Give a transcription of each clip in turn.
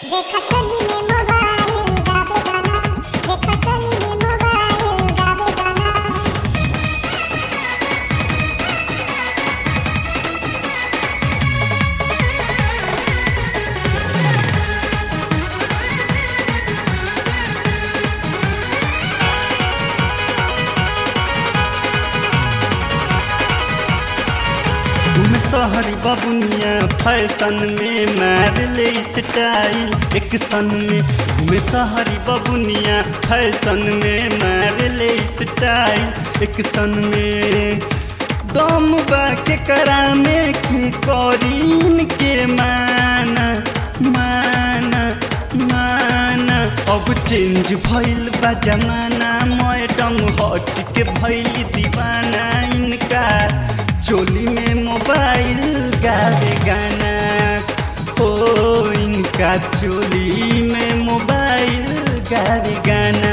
देखा चली में मोबाइल गावे गाना देखा चली में मोबाइल गावे गाना घूमे सहरी बबुनिया फैशन में मार ले स्टाइल एक सन में घूमे सहरी बबुनिया फैशन में मार ले स्टाइल एक सन में दम बा के करा में की करीन के माना माना माना अब चेंज भइल बा जमाना मैडम हट के भइल दीवाना इनका चोली में मोबाइल गावे गाना ओ इनका चोली में मोबाइल गावे गाना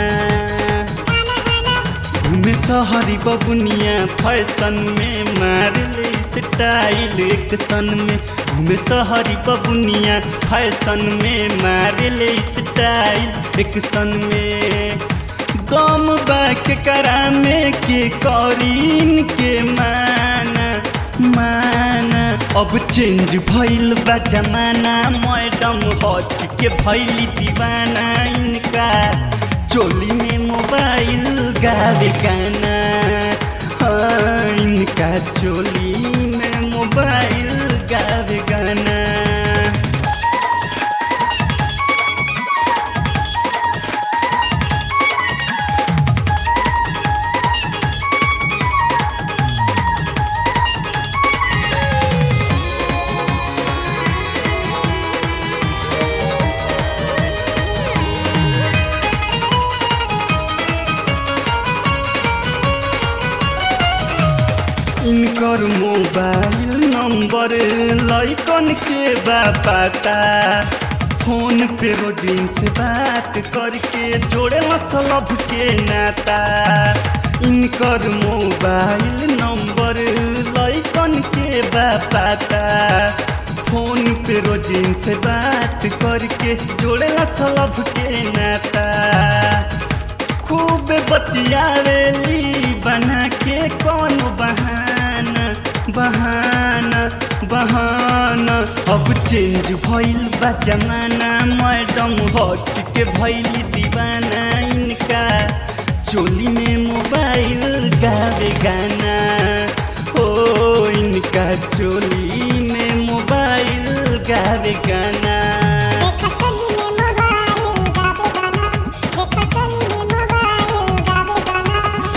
घूमे सहरी बबुनिया फैशन में मार ले स्टाइल एक सन में घूमे सहरी बबुनिया फैशन में मार ले स्टाइल एक सन में दम बाक करा में के करीन के माना माना अब चेंज भइल बा जमाना मैडम हट के भइली दीवाना इनका चोली में मोबाइल गावे गाना हाँ इनका चोली में मोबाइल गावे गाना इनकर मोबाइल नंबर लैकन के बा पता फोन पे रोजिन से बात करके जोड़े मतलब के नाता इनकर मोबाइल नंबर लैकन के बा पता फोन पे रोजिन से बात करके जोड़े मतलब के नाता खूब बतियावेली बना के कौन बहाना बहाना बहाना अब चेंज भइल बा जमाना मैडम हट के भइल दीवाना इनका चोली में मोबाइल गावे गाना ओ इनका चोली में मोबाइल गावे गाना देखा चली में मोबाइल गावे गाना देखा चली में मोबाइल गावे गाना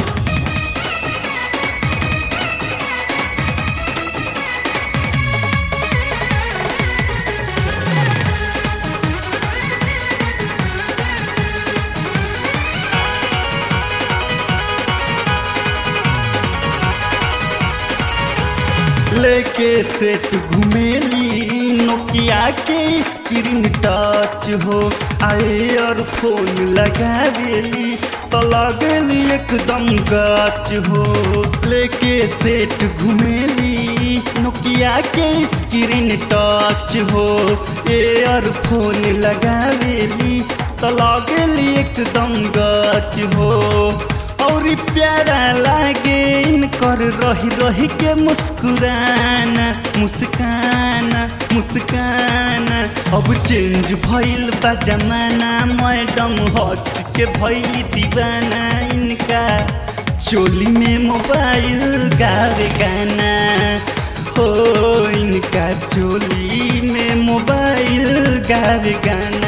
लेके सेट घुमेली नोकिया के स्क्रीन टच हो आए और फोन लगावेली तो लगेली एकदम गच हो लेके सेट घुमेली नोकिया के स्क्रीन टच हो एयर फोन लगावेली तो लगेली एकदम गच हो और प्यारा लागे इनकर रही रही के मुस्कुराना मुस्काना मुस्काना अब चेंज भइल बा जमाना मैडम हट के भइल दीवाना इनका चोली में मोबाइल गावे गाना हो इनका चोली में मोबाइल गावे गाना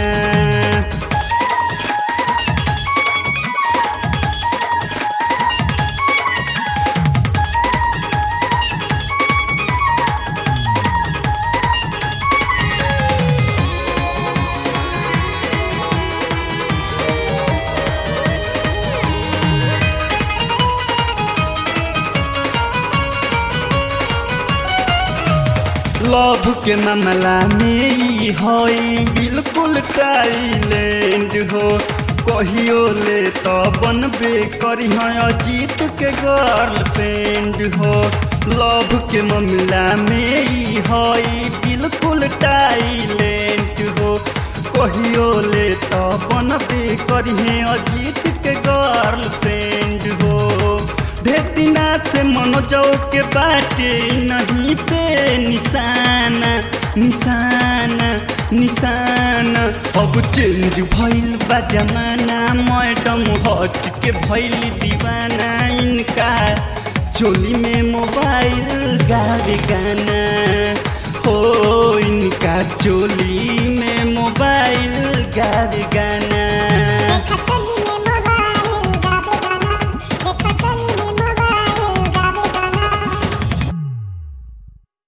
लव के मामला में ई हई बिल्कुल टाइलेंड हो कहियो ले तो बनबे करी अजीत के गर्लफ्रेंड हो लव के मामला में ई हई बिल्कुल टाइलेंट हो कहियो ले तो बनबे करिहे अजीत के गर्लफ्रेंड हो भेतिना से मनोजो के बाटे नहीं पे निशाना निशाना निशाना अब चेंज भइल बा जमाना मैडम हट के भइल दीवाना इनका चोली में मोबाइल गावे गाना हो इनका चोली में मोबाइल गावे गाना देखा चली